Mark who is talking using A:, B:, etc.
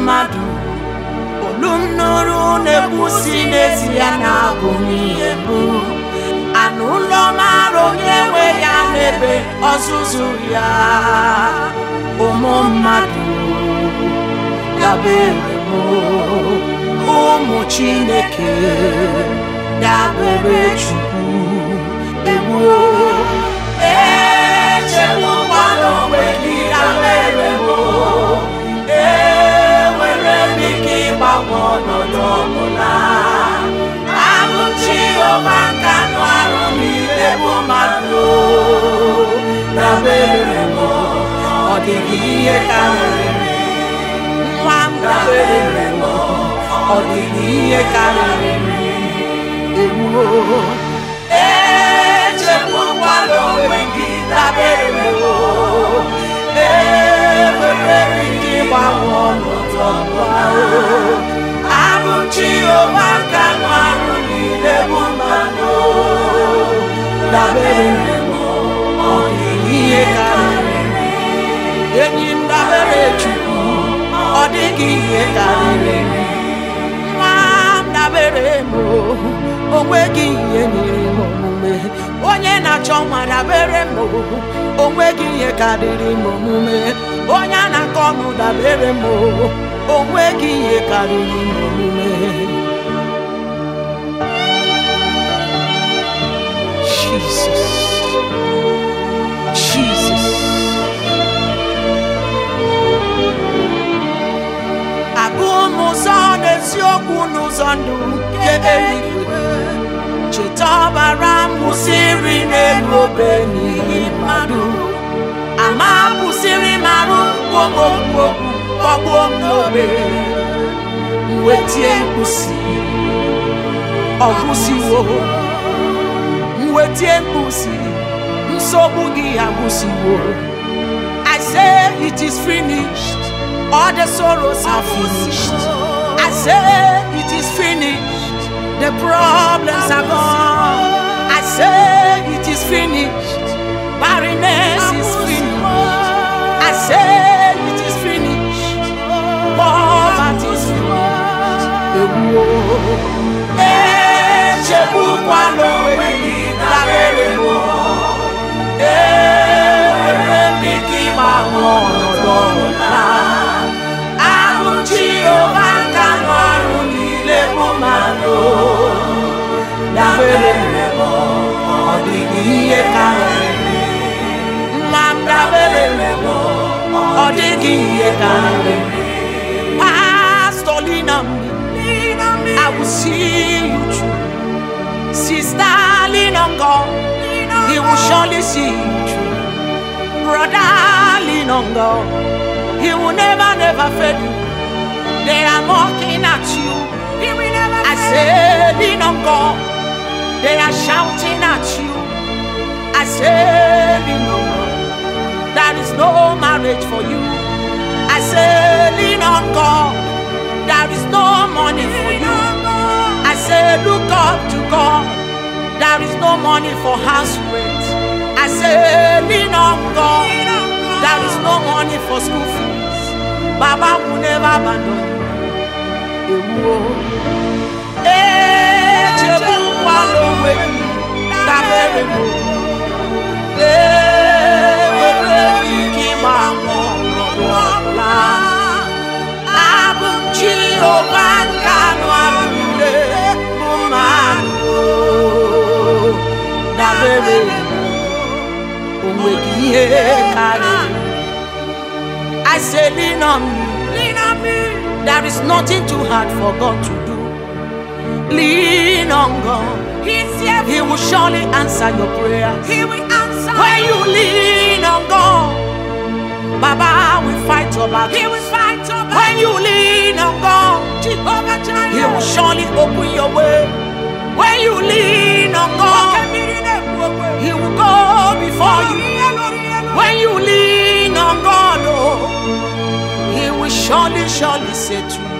A: mmadụ olu m nụrụ na-ekwusi n'ezi ya na-abụ m ihe mbụ anụ ụlọ mara onye nwe ya n'ebe ọzụzụ ya ụmụ mmadụ dabere m ụmụ chineke dabere chukwu ewuo echegbukwala onwe gị dabere m enwere m ike ịgbanwe ọnọdụ ọbụla abụ Jehova nka nụ arụ niile bụ mmadụ dabere m ọ dịghị ihe karịrị nwa m dabere m ọ dịghị ihe karịrị ewuo echegbukwala onwe gị dabere m enwere m ike ịgbanwe ọnọdụ ọbụla abụ Jehova nka nụ arụ niile bụ mmanụ dabere m ọ dịghị ihe karịrị enyi m dabere Chukwu ọ dịghị ihe karịrị nwa m dabere m o nweghị ihe nyere m omume onye na-achọ nwa dabere m o nweghị ihe karịrị m omume onye a na-akọ ọnụ dabere m o nweghị ihe karịrị m omume Jesus Jesus abụ m ụzọ n'eziokwu n'ụzọ ndụ nke eluigwe cheta ọbara m kwụsịrị n'elu obe n'ihi mmadụ ama kwụsịrị m arụ okwu kpọgbuo m n'obe mwetie mkpusi ọgwụsiwo mwetie mkpusi nsogbu gị agwụsiwo I say it is finished all the sorrows are finished I say it is finished the problems are gone I say it is finished barrenness is finished I say it is finished poverty is finished ewuo echegbukwala onwe gị dabere m enwere m ike ịgbanwe ọnọdụ ọbụla abụ Jehova nka nụ arụ niile bụ mmadụ dabere m ọ dịghị ihe karịrị nwa m dabere m ọ dịghị ihe karịrị Pastor lean on me I will see you through Sister lean on God He will surely see you through Brother lean on God He will never never fail you They are mocking at you I say lean on God They are shouting at you I say lean on God There is no marriage for you I say lean on God There is no money for you I say look up to God There is no money for house rent I say lean on God There is no money for school fees Baba will never abandon you ewuo echegbukwala onwe gị dabere m enwere m ike ịgbanwe ọnọdụ ọbụla abụ m Jehova nka anụ arụ niile bụ mmadụ dabere m onweghị ihe karịrị I say lean on me
B: Lean on me.
A: There is nothing too hard for God to do. Lean on God.
B: He's here.
A: He will surely answer your prayers.
B: He will answer.
A: When you lean on God, Baba will fight your
B: He
A: battle.
B: will fight your
A: When
B: battle.
A: you lean on God,
B: Jehovah Jireh.
A: He will surely open your way. When you lean on God, He will go before you. When you lean on God, oh, He will surely, surely say to you.